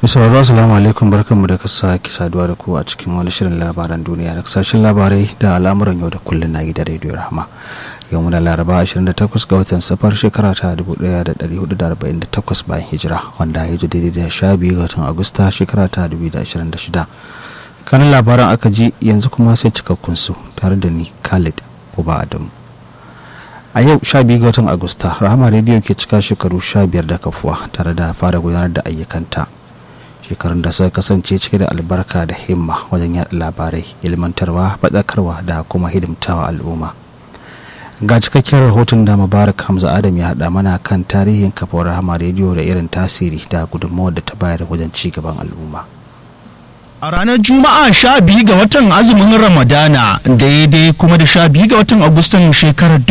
Misararwa Assalamu alaikum barkanmu da sake saduwa da ku a cikin wani shirin labaran duniya da sashen labarai da al'amuran yau da kullum na gidan rediyo Rahama. Yau muna Laraba 28 ga watan safar shekara ta 1448 bayan hijira wanda ya daidai da 12 ga watan Agusta shekara ta 2026. Kanin labaran aka ji yanzu kuma sai cikakkun su tare da ni Khalid Uba Adamu. a yau 12 ga watan agusta rahama rediyo ke cika shekaru 15 da kafuwa tare da fara gudanar da ayyukanta shekarun da suka kasance cike da albarka da himma wajen yada labarai ilmantarwa faɗakarwa da kuma hidimtawa al'umma ga cikakken rahoton da mubarak hamza adam ya haɗa mana kan tarihin kafar rahama rediyo da irin tasiri da gudunmawar da ta bayar wajen ci gaban al'umma A ranar Juma'a sha biyu ga watan azumin Ramadana daidai kuma da sha biyu ga watan Agustan shekarar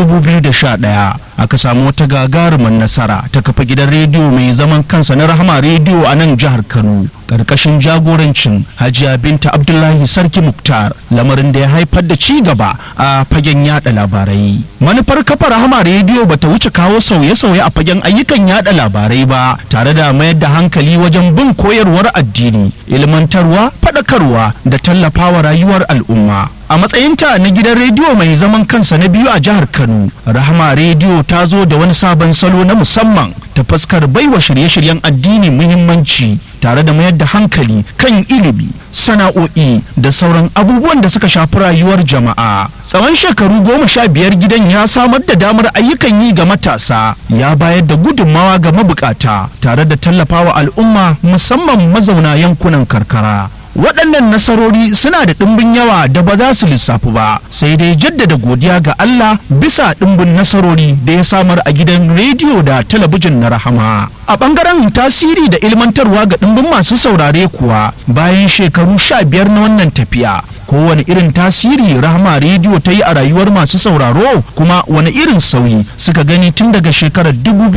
2011 aka samu wata gagarumar nasara ta kafa gidan rediyo mai zaman kansa na Rahama rediyo a nan jihar Kano karkashin jagorancin Hajiya Binta Abdullahi Sarki Muktar lamarin da ya haifar da ci gaba a fagen yada labarai. Manufar kafa Rahama rediyo bata wuce kawo sauye-sauye a fagen ayyukan yada labarai ba tare da mayar da hankali wajen bin koyarwar addini, ilmantarwa, faɗakarwa da tallafawa rayuwar al'umma. a matsayinta na gidan rediyo mai zaman kansa na biyu a jihar kano rahama rediyo ta zo da wani sabon salo na musamman ta fuskar baiwa shirye-shiryen addini muhimmanci tare da mayar da hankali kan ilimi sana'o'i da sauran abubuwan da suka shafi rayuwar jama'a tsawon shekaru goma sha biyar gidan ya samar da damar ayyukan yi ga matasa ya bayar da gudunmawa ga mabukata tare da tallafawa al'umma musamman mazauna yankunan karkara waɗannan nasarori suna da ɗimbin yawa da ba za su lissafu ba sai dai jaddada godiya ga Allah bisa ɗimbin nasarori da ya samar a gidan rediyo da talabijin na rahama a ɓangaren tasiri da ilmantarwa ga ɗimbin masu saurare kuwa bayan shekaru sha biyar na wannan tafiya kowane irin tasiri rahama rediyo ta yi a rayuwar masu sauraro kuma wani irin sauyi suka gani tun daga shekarar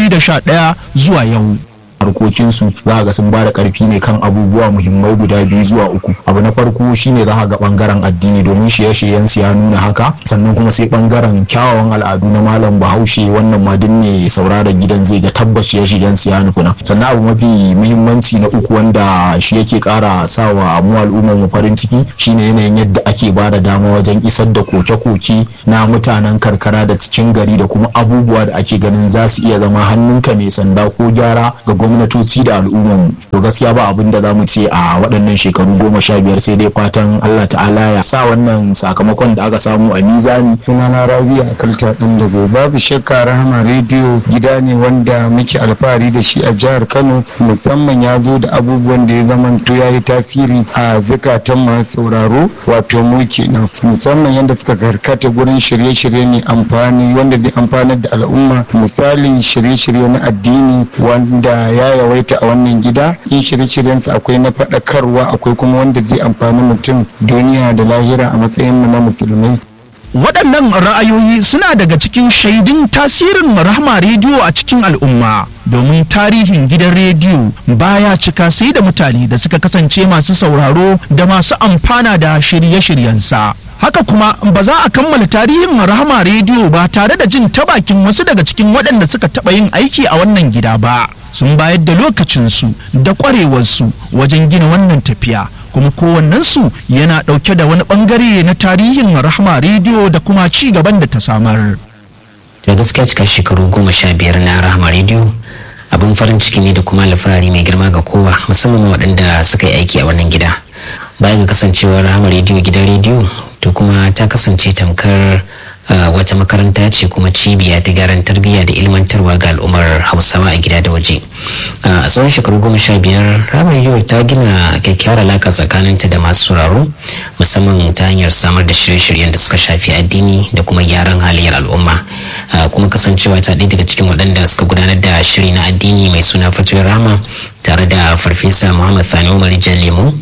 2011 zuwa yau harkokinsu za ga sun bada karfi ne kan abubuwa muhimmai guda biyu zuwa uku abu na farko shine za ga bangaren addini domin shirye-shiryen su ya nuna haka sannan kuma sai bangaren kyawawan al'adu na malam bahaushe wannan ma ne sauraron gidan zai ga tabbas shirye-shiryen su ya nufuna sannan abu mafi muhimmanci na uku wanda shi yake kara sawa mu al'ummar mu farin ciki shine yanayin yadda ake bada dama wajen isar da koke-koke na mutanen karkara da cikin gari da kuma abubuwa da ake ganin za su iya zama hannunka mai sanda ko gyara ga gwamnati gwamnatoci da al'umman to gaskiya ba abin da za mu ce a waɗannan shekaru goma sha biyar sai dai fatan Allah ta'ala ya sa wannan sakamakon da aka samu a mizani sunana Rabi'a Kalta ɗin dago babu shakka Rahama rediyo gida ne wanda muke alfahari da shi a jihar Kano musamman ya zo da abubuwan da ya zamanto ya yi tasiri a zukatan masu sauraro wato mu kenan musamman yadda suka karkata gurin shirye-shirye ne amfani wanda zai amfanar da al'umma misali shirye-shirye na addini wanda ya ya yawaita a wannan gida in shirye-shiryensa akwai na faɗakarwa akwai kuma wanda zai amfani mutum duniya da lahira a matsayin mu na musulmai waɗannan ra'ayoyi suna daga cikin shaidun tasirin rahama rediyo a cikin al'umma domin tarihin gidan rediyo baya cika sai da mutane da suka kasance masu sauraro da masu amfana da shirye-shiryensa haka kuma ba za a kammala tarihin rahama rediyo ba tare da jin ta bakin wasu daga cikin waɗanda suka taɓa yin aiki a wannan gida ba sun bayar da lokacinsu da ƙwarewarsu wajen gina wannan tafiya kuma kowannensu yana ɗauke da wani ɓangare na tarihin rahama rediyo da kuma ci gaban da ta samar. da gaskiya cika shekaru goma sha biyar na rahama rediyo abin farin ciki ne da kuma alfahari mai girma ga kowa musamman waɗanda suka yi aiki a wannan gida baya ga kasancewar rahama rediyo gidan rediyo to kuma ta kasance tamkar Uh, wata makaranta ce kuma cibiya ta gyaran tarbiyya da ilmantarwa ga al'ummar hausawa a gida da waje uh, a tsawon shekaru goma sha biyar ramar yau ta gina kyakkyawar alaka tsakaninta da masu sauraro musamman ta hanyar samar da shirye-shiryen da suka shafi addini da kuma gyaran halayyar al'umma uh, kuma kasancewa ta ɗaya daga cikin waɗanda suka gudanar da shiri na addini mai suna fatuwar rama tare da farfesa muhammad thani umar lemo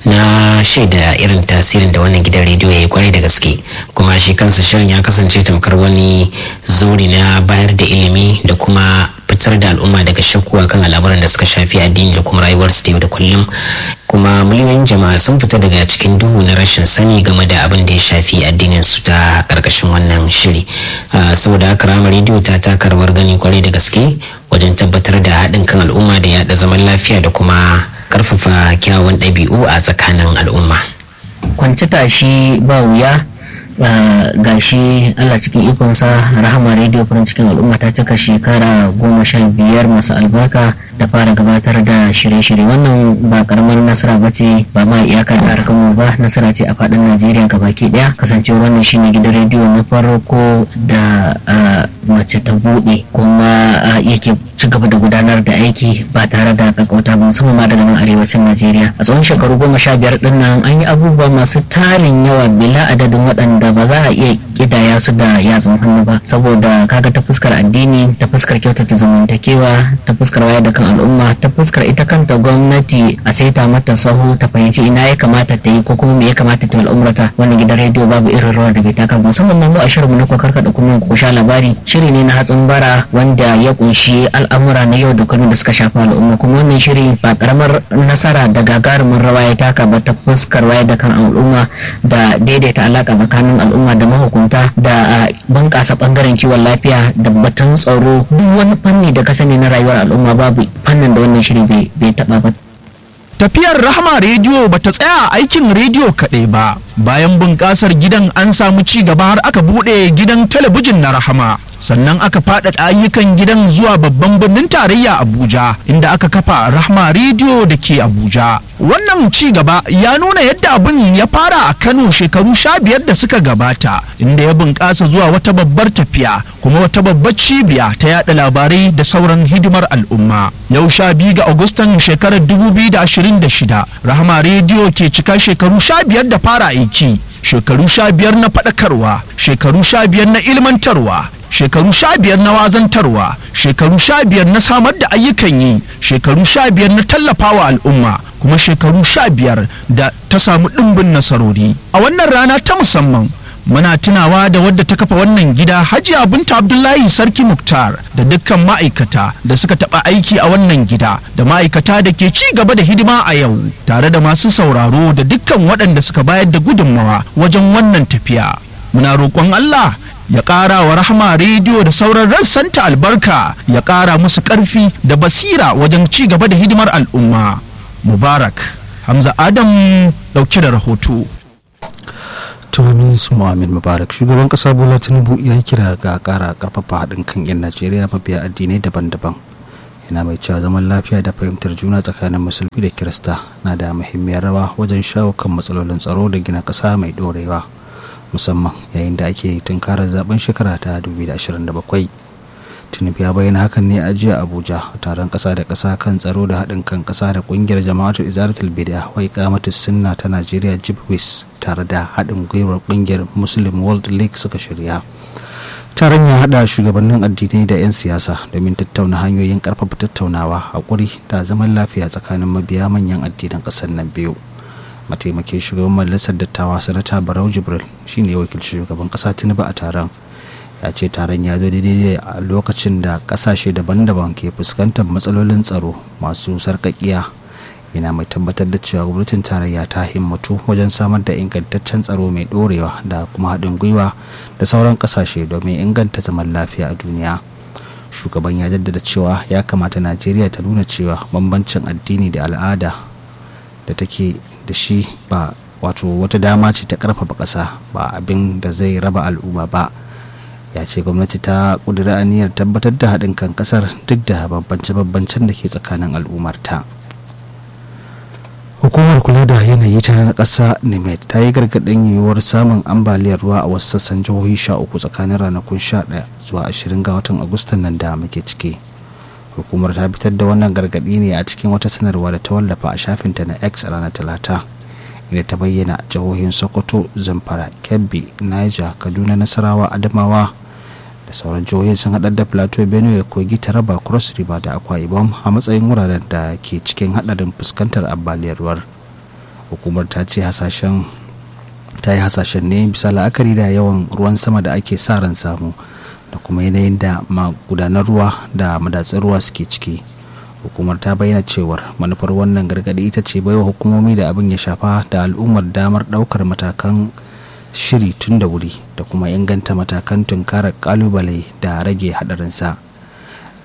na shaida irin tasirin da wannan gidan rediyo ya yi kwarai da gaske kuma shi kansa shirin ya kasance tamkar wani zuri na bayar da ilimi da kuma fitar da al'umma daga shakkuwa kan al'amuran da suka shafi addini da kuma rayuwar su yau da kullum kuma miliyoyin jama'a sun fita daga cikin duhu na rashin sani game da abin da ya shafi addinin su ta karkashin wannan shiri saboda haka rama rediyo ta taka rawar gani kwarai da gaske wajen tabbatar da haɗin kan al'umma da yaɗa zaman lafiya da kuma karfafa kyawun ɗabi'u a tsakanin al'umma kwanci tashi ba wuya gashi Allah cikin ikonsa rahama radio farin cikin al'umma ta cika shekara goma sha biyar masu albarka da fara gabatar da shirye-shirye wannan ba karamar nasara ba ce ba ma iyakar jihar Kano ba nasara ce a faɗin Najeriya gabaki daya kasancewar wannan shine gidan rediyo na farko da mace ta buɗe kuma yake ci gaba da gudanar da aiki ba tare da kakauta ba musamman ma daga nan arewacin Najeriya a tsawon shekaru goma sha biyar din nan an yi abubuwa masu tarin yawa bila adadin waɗanda ba za a iya kidaya su da yatsun hannu ba saboda kaga ta fuskar addini ta fuskar kyautata zamantakewa ta fuskar wayar da kan al'umma ta fuskar ita kanta gwamnati a saita mata sahu ta fahimci ina ya kamata ta yi ko kuma me ya kamata ta al'umrata wannan gidan rediyo babu irin rawar da bai taka musamman ma mu a shirinmu na kokar da kuma ku sha labari shiri ne na hatsin bara wanda ya kunshi al'amura na yau da kullum da suka shafi al'umma kuma wannan shiri ba karamar nasara da gagarumin rawa ya taka ba ta fuskar wayar da kan al'umma da daidaita alaka tsakanin al'umma da mahukunta da bunƙasa bangaren kiwon lafiya da batun tsaro duk wani fanni da ka sani na rayuwar al'umma babu fannin da wannan shiri bai taɓa ba tafiyar rahama rediyo ba ta tsaya a aikin rediyo kaɗai ba bayan bunƙasar gidan an samu ci gaba har aka buɗe gidan talabijin na rahama sannan aka faɗaɗa ayyukan gidan zuwa babban birnin tarayya abuja inda aka kafa rahma rediyo da ke abuja wannan ci gaba ya nuna yadda abin ya fara a kano shekaru sha biyar da suka gabata inda ya bunƙasa zuwa wata babbar tafiya kuma wata babbar cibiya ta yada labarai da sauran hidimar al'umma yau sha biyu ga agustan shekarar 2026 rahama rediyo ke cika shekaru sha biyar da fara aiki shekaru sha biyar na faɗakarwa shekaru sha biyar na ilmantarwa shekaru sha biyar na wazantarwa shekaru sha biyar na samar da ayyukan yi shekaru sha biyar na tallafawa al'umma kuma shekaru sha biyar da ta samu ɗimbin nasarori a wannan rana ta musamman muna tunawa da wadda ta kafa wannan gida hajiya binta abdullahi sarki muktar da dukkan ma'aikata da suka taɓa aiki a wannan gida da ma'aikata da ke ci gaba da hidima a yau tare da masu sauraro da dukkan waɗanda suka bayar da gudunmawa wajen wannan tafiya muna roƙon allah ya ƙara wa rahama rediyo da sauran rassanta albarka ya ƙara musu ƙarfi da basira wajen ci gaba da hidimar al'umma mubarak hamza adam ɗauke da rahoto tuwamin su mu'amin mubarak shugaban kasa bola tinubu ya yi kira ga kara karfafa haɗin kan 'yan najeriya mabiya addinai daban-daban yana mai cewa zaman lafiya da fahimtar juna tsakanin musulmi da kirista na da muhimmiyar rawa wajen shawo kan matsalolin tsaro da gina ƙasa mai ɗorewa musamman yayin da ake tunkarar zaben shekara ta 2027 tinubu ya bayyana hakan ne a jiya abuja a taron kasa da kasa kan tsaro da haɗin kan kasa da ƙungiyar jama'atul izaratul bid'a wai kamatus sunna ta najeriya jibwis tare da haɗin gwiwar ƙungiyar muslim world league suka shirya taron ya haɗa shugabannin addinai da 'yan siyasa domin tattauna hanyoyin ƙarfafa tattaunawa haƙuri da zaman lafiya tsakanin mabiya manyan addinan ƙasar nan biyu mataimakin shugaban majalisar dattawa sanata barau jibril shine wakilci shugaban ƙasa tinubu a taron ya ce taron ya zo daidai a lokacin da kasashe daban-daban ke fuskantar matsalolin tsaro masu sarkakiya yana mai tabbatar da cewa gwamnatin tarayya ta himmatu wajen samar da ingantaccen tsaro mai dorewa da kuma haɗin gwiwa da sauran kasashe domin inganta zaman lafiya a duniya shugaban ya jaddada cewa ya kamata najeriya ta nuna cewa bambancin addini da al'ada da take da shi ba wato wata dama ce ta karfafa ƙasa ba abin da zai raba al'umma ba ya ce gwamnati ta kudura aniyar tabbatar da haɗin kan ƙasar duk da bambance-bambancen da ke tsakanin al'ummarta hukumar kula da yanayi ta na ƙasa nimet ta yi gargaɗin yiwuwar samun ambaliyar ruwa a wasu sassan jihohi sha uku tsakanin ranakun sha ɗaya zuwa ashirin ga watan agustan nan da muke ciki hukumar ta fitar da wannan gargaɗi ne a cikin wata sanarwa da ta wallafa a shafinta na x a ranar talata inda ta bayyana jihohin sokoto zamfara kebbi niger kaduna nasarawa adamawa da sauran jihohin sun haɗar da plateau benue kogi taraba cross river da akwa ibom a matsayin wuraren da ke cikin haɗarin fuskantar ambaliyar ruwar hukumar ta ce hasashen ta yi hasashen ne bisa la'akari da yawan ruwan sama da ake sa ran samu da kuma yanayin da magudanar ruwa da madatsar ruwa suke ciki hukumar ta bayyana cewar manufar wannan gargaɗi ita ce baiwa hukumomi da abin ya shafa da al'ummar damar ɗaukar matakan shiri tun da wuri da kuma inganta matakan tunkarar kalubale da rage haɗarinsa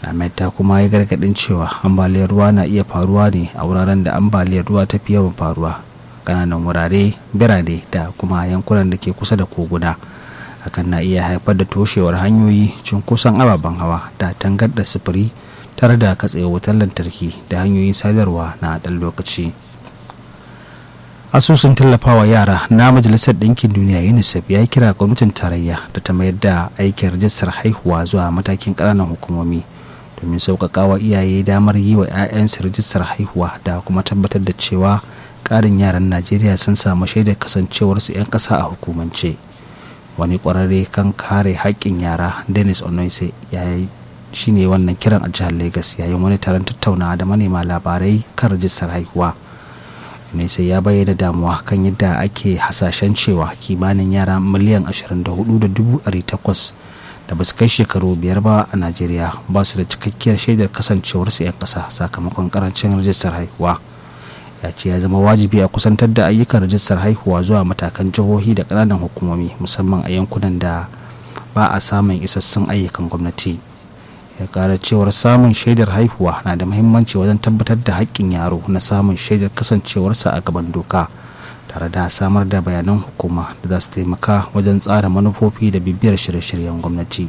Ahmed ta kuma yi gargaɗin cewa ambaliyar ruwa na iya faruwa ne a wuraren da ambaliyar ruwa ta fi yawan faruwa ƙananan wurare birane da kuma yankunan da ke kusa da koguna hakan na iya haifar da toshewar hanyoyi cunkoson ababen hawa da tangarɗar sufuri tare da katsewa wutar lantarki da hanyoyin sadarwa na ɗan lokaci asusun tallafawa yara na majalisar ɗinkin duniya unicef ya yi kira gwamnatin tarayya da ta mayar da aikin rajistar haihuwa zuwa matakin ƙananan hukumomi domin sauƙaƙa wa iyaye damar yi wa 'ya'yansu rajistar haihuwa da kuma tabbatar da cewa ƙarin yaran najeriya sun samu shaidar kasancewarsu 'yan ƙasa a hukumance wani ƙwararre kan kare haƙƙin yara dennis onoise ya yi shine wannan kiran a jihar lagos yayin wani taron tattaunawa da manema labarai kan rajistar haihuwa ne sai ya bayyana damuwa kan yadda ake hasashen cewa kimanin yara miliyan 24,800 da ba su kai shekaru biyar ba a najeriya ba su da cikakkiyar shaidar kasancewarsu 'yan ƙasa sakamakon karancin rajistar haihuwa ya ce ya zama wajibi a kusantar da ayyukan rajistar haihuwa zuwa matakan jihohi da ƙananan hukumomi musamman a yankunan da ba a samun isassun ayyukan gwamnati ya kara cewar samun shaidar haihuwa na da muhimmanci wajen tabbatar da haƙƙin yaro na samun shaidar kasancewarsa a gaban doka tare da samar da bayanan hukuma da za su taimaka wajen tsara manufofi da bibiyar shirye-shiryen gwamnati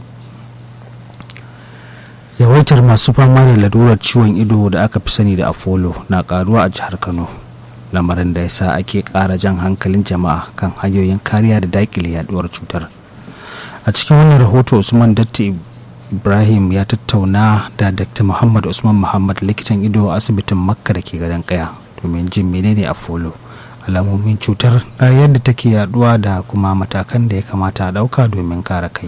yawaitar masu fama da lalurar ciwon ido da aka fi sani da apollo na karuwa a jihar kano lamarin da ya sa ake ƙara jan hankalin jama'a kan hanyoyin kariya da daƙile yaduwar cutar a cikin wannan rahoto usman datti ibrahim ya tattauna da dr muhammad usman muhammad likitan ido a asibitin makka da ke gadon kaya domin jin menene apollo alamomin cutar na yadda take yaduwa da kuma matakan da ya kamata a dauka domin kare kai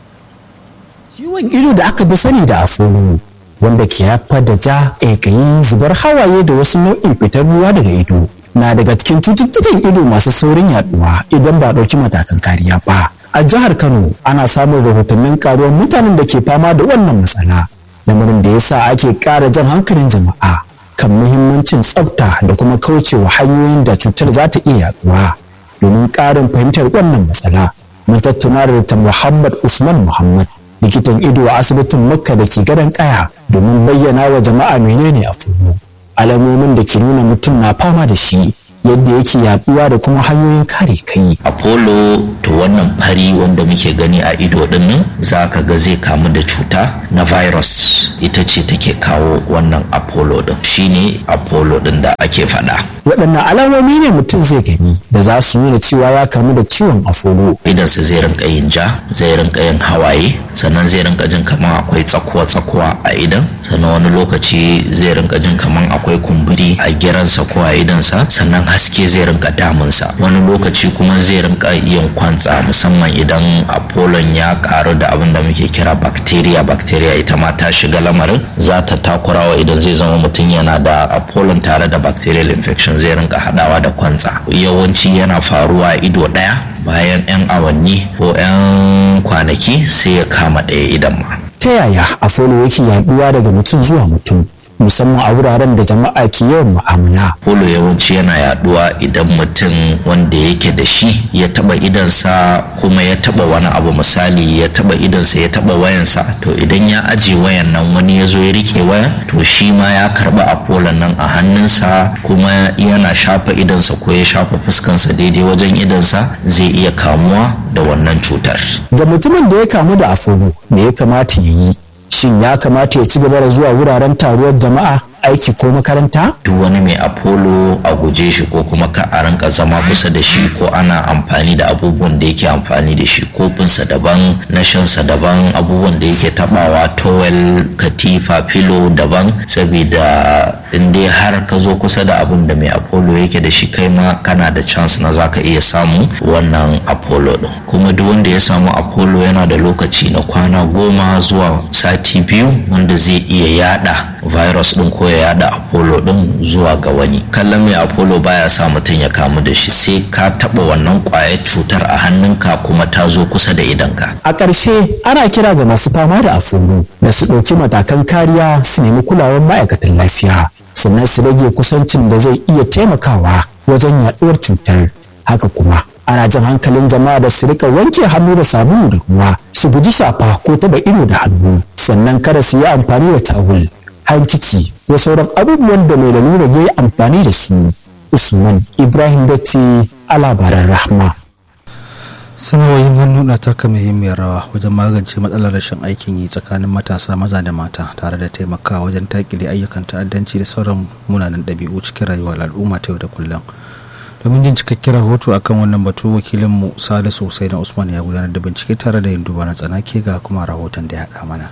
ciwon ido da aka fi sani da apollo wanda ke haifar da ja ƙaiƙayi zubar hawaye da wasu nau'in fitar ruwa daga ido na daga cikin cututtukan ido masu saurin yaduwa idan ba ɗauki matakan kariya ba a jihar kano ana samun rahotannin karuwar mutanen da ke fama da wannan matsala lamarin da yasa ake ƙara jan hankalin jama'a kan muhimmancin tsafta da kuma kaucewa hanyoyin da cutar za ta iya yaduwa domin ƙarin fahimtar wannan matsala mun tattauna da muhammad usman muhammad likitan ido a asibitin makka da ke gadon kaya domin bayyana wa jama'a menene a fumo alamomin da ke nuna mutum na fama da shi yadda yake yaduwa da kuma hanyoyin kare kai. Apollo to wannan fari wanda muke gani a ido din nan za ka ga zai kamu da cuta na virus ita ce take kawo wannan Apollo din shine Apollo din da ake faɗa. Waɗannan alamomi ne mutum zai gani da za su nuna cewa ya kamu da ciwon Apollo. Idansa zai rinka yin ja, zai rinka yin hawaye, sannan zai rinka jin kamar akwai tsakuwa-tsakuwa a idan, sannan wani lokaci zai rinka jin kamar akwai kumburi a giransa ko a idansa, sannan haske zai rinka damunsa wani lokaci kuma zai rinka yin kwantsa musamman idan apollon ya karu da abin da muke kira bacteria bacteria ita ma ta shiga lamarin za ta takurawa idan zai zama mutum yana da apollon tare da bacterial infection zai rinka hadawa da kwantsa yawanci yana faruwa ido daya bayan 'yan awanni ko 'yan kwanaki sai ya kama ɗaya idan ma ta yaya apollo yake yaduwa daga mutum zuwa mutum musamman a wuraren da jama'a ke yawan mu'amala. Polo yawanci yana yaduwa idan mutum wanda yake da shi ya taba idansa kuma ya taba wani abu misali ya taba idansa ya taba wayansa to idan ya aje wayan nan wani ya zo ya rike wayan to shi ma ya karba apollo nan a hannunsa kuma yana shafa idansa ko ya shafa fuskansa daidai wajen idansa zai iya kamuwa da wannan cutar. Ga mutumin da ya kamu da apollo me ya kamata ya yi? shin ya kamata ya ci gaba da zuwa wuraren taruwar jama'a aiki ko makaranta? Duk wani mai Apollo a guje shi ko kuma ka a rinka zama kusa da shi ko ana amfani da abubuwan da yake amfani da shi kofinsa daban na shansa daban abubuwan da yake tabawa towel katifa filo daban saboda in dai har ka zo kusa da abin da mai Apollo yake da shi kai ma kana da chance na zaka iya samu wannan Apollo din kuma duk wanda ya samu Apollo yana da lokaci na kwana goma zuwa sati biyu wanda zai iya yada virus din ko ya yada apollo din zuwa ga wani kallon mai apollo baya sa mutum ya kamu da shi sai ka taba wannan kwayar cutar a hannunka kuma ta zo kusa da idanka a ƙarshe ana kira ga masu fama da apollo da su ɗauki matakan kariya su nemi kulawar ma'aikatan lafiya sannan su rage kusancin da zai iya taimakawa wajen yaɗuwar cutar haka kuma ana jan hankalin jama'a da su rika wanke hannu da sabulu da ruwa su guji shafa ko taba ido da hannu sannan kada su yi amfani da tawul hankici ko sauran abubuwan da mai lalura ya yi amfani da su usman ibrahim datti a labaran rahma sanarwoyin hannu na taka muhimmiyar rawa wajen magance matsalar rashin aikin yi tsakanin matasa maza da mata tare da taimakawa wajen takile ayyukan ta'addanci da sauran munanan ɗabi'u cikin rayuwar al'umma ta yau da kullum domin jin cikakken rahoto akan wannan batu wakilinmu salisu sosai na usman ya gudanar da bincike tare da yin duba na tsanake ga kuma rahoton da ya haɗa mana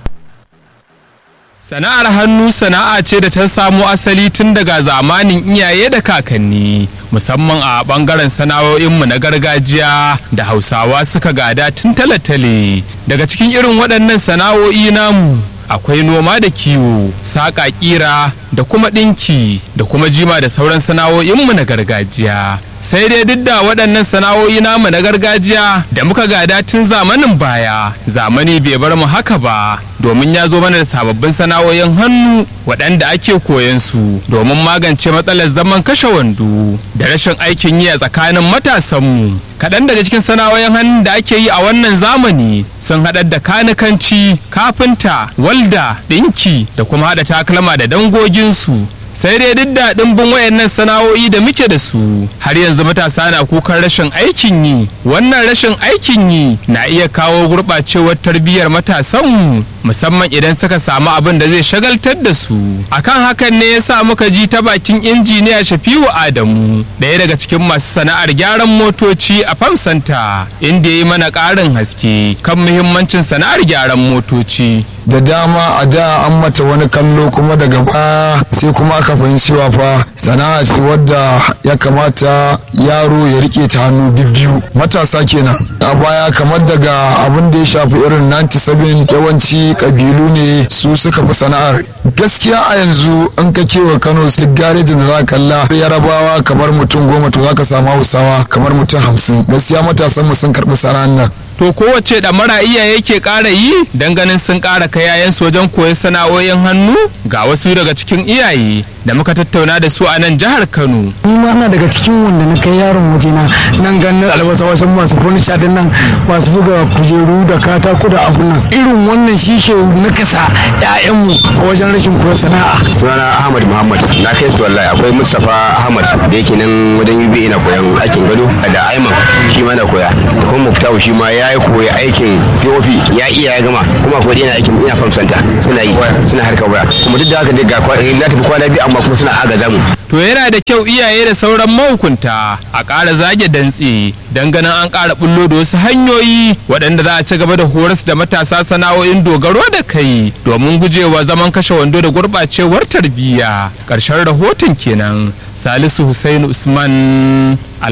Sana'ar hannu sana'a ce da ta samo asali tun daga zamanin iyaye da kakanni musamman a bangaren sana'o'inmu na gargajiya da hausawa suka gada tun talatale daga cikin irin waɗannan sana'o'i namu akwai noma da kiwo saƙa ƙira da kuma ɗinki da kuma jima da sauran sana'o'inmu na gargajiya sai dai duk da waɗannan sana'o'i namu na gargajiya da muka gada tun zamanin baya zamani bai bar mu haka ba domin ya zo mana da sababbin sana'o'in hannu waɗanda ake koyan su domin magance matsalar zaman kashe wando da rashin aikin yi a tsakanin matasanmu kaɗan daga cikin sana'o'in hannun da ake yi a wannan zamani sun haɗar da kanikanci kafinta walda ɗinki da kuma haɗa takalma da dangoginsu sai dai duk da ɗimbin wayannan sana'o'i da muke da su har yanzu matasa na kukan rashin aikin yi wannan rashin aikin yi na iya kawo gurɓacewar tarbiyyar matasan musamman idan suka samu abin da zai shagaltar da su akan hakan ne ya sa muka ji ta bakin injiniya shafiu adamu ɗaya daga cikin masu sana'ar gyaran motoci a famsanta inda ya yi mana ƙarin haske kan muhimmancin sana'ar gyaran motoci da dama a da an mata wani kallo kuma daga baya sai kuma aka fahimci cewa fa sana'a ce wadda ya kamata yaro ya rike ta hannu bibbiyu matasa kenan a baya kamar daga abin da ya shafi irin 97 yawanci kabilu ne su suka fi sana'ar gaskiya a yanzu an ka kewa kano duk garejin da za ka kalla yarabawa kamar mutum goma to za ka samu hausawa kamar mutum hamsin gaskiya matasan mu sun karɓi sana'ar nan to kowace ɗamara iyaye ke ƙara yi don ganin sun ƙara kai yayansu wajen koyon sana'o'in hannu ga wasu daga cikin iyaye da muka tattauna da su a nan jihar kano ni ma na daga cikin wanda na kai yaron wajena nan ganin albasa wasan masu furniture din nan masu buga kujeru da katako da abun nan irin wannan shi ke nakasa ƴaƴanmu a wajen rashin koyon sana'a sunana ahmad muhammad na kai su wallahi akwai mustapha ahmad da yake nan wajen yubi ina koyan aikin gado da aiman shi ma na koya da kuma muftahu shi ma ya yi koya aikin pop ya iya ya gama kuma akwai yana aikin ina famsanta suna yi suna harkar waya kuma duk da haka dai ga na tafi kwana biyu amma kuma suna agaza mu to yana da kyau iyaye da sauran mahukunta a ƙara zage dantse don ganin an ƙara bullo da wasu hanyoyi waɗanda za a ci gaba da horas da matasa sana'o'in dogaro da kai domin gujewa zaman kashe wando da gurɓacewar tarbiyya ƙarshen rahoton kenan salisu hussein usman a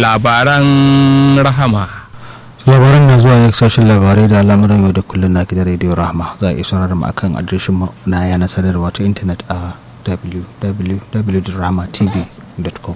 labaran rahama labaran na zuwa ne sashen labarai da al'amuran yau da kullum na gidan rediyo rahama za a iya sauraron mu akan adireshin mu na yanar sadarwa ta intanet a www.rahmatv.com